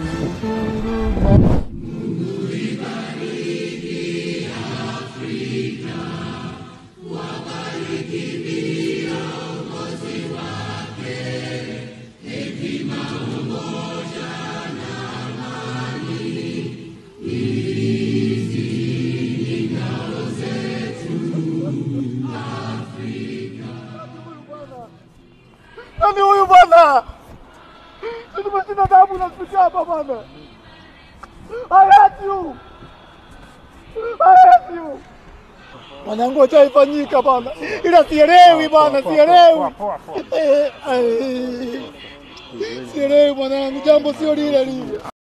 Nani huyu bwana? Si tumeshinda damu na spiti hapa bwana. I hate you. I hate you. Mwanangu hajaifanyika bwana, ila sielewi bwana, sielewi. Eh, eh, Sielewi mwanangu, jambo sio lile lile.